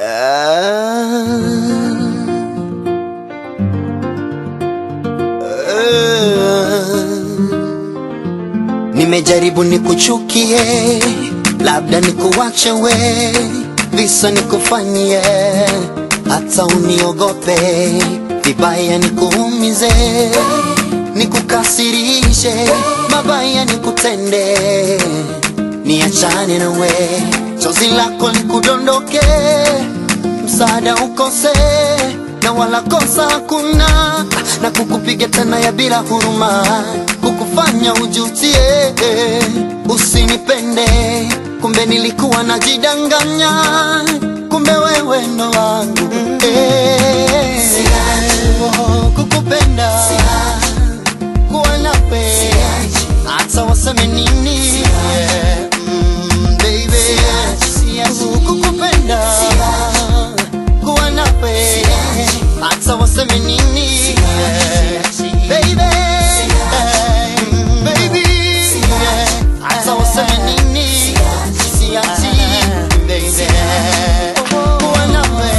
Nimejaribu nikuchukie, labda nikuwache we, visa nikufanyie, hata uniogope, vibaya nikuumize, nikukasirishe, mabaya nikutende, niachane na we, chozi lako likudondoke, msaada ukose na wala kosa hakuna, na kukupiga tena ya bila huruma, kukufanya ujutie, usinipende, kumbe nilikuwa najidanganya, kumbe wewe ndo wangu eh. Oh, kukupenda kuwa nawe hata waseme nini yeah. mm, baby Oh, kukupenda kuwa nawe hata waseme nini yeah. baby Mm, baby hata waseme nini siachi baby kuwa nawe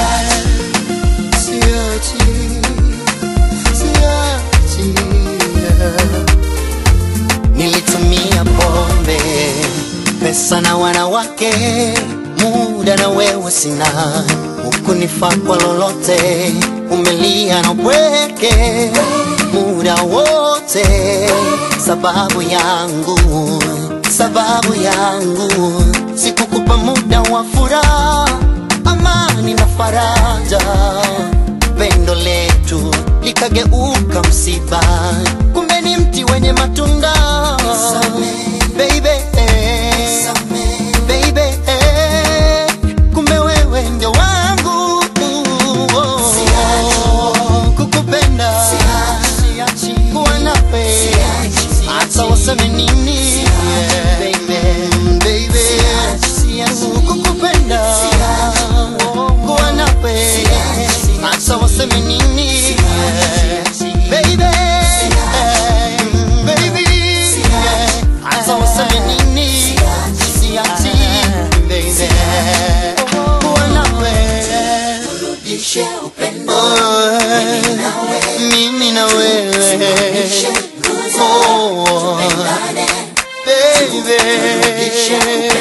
siachi siachi Nilitumia pombe, pesa na wanawake, muda na wewe sina, hukunifaa kwa lolote, umelia na upweke muda wote, sababu yangu, sababu yangu, sikukupa muda wa furaha, amani na faraja pendo letu likageuka msiba, kumbe ni mti wenye matunda. Baby, baby, kumbe wewe ndio wangu. Kukupenda, kuwa nawe, hata waseme nini. Baby, kukupenda, kuwa nawe, hata waseme nini. Baby, baby, hata waseme nini. Siachi, baby, kuwa nawe. Mimi na wewe oh, baby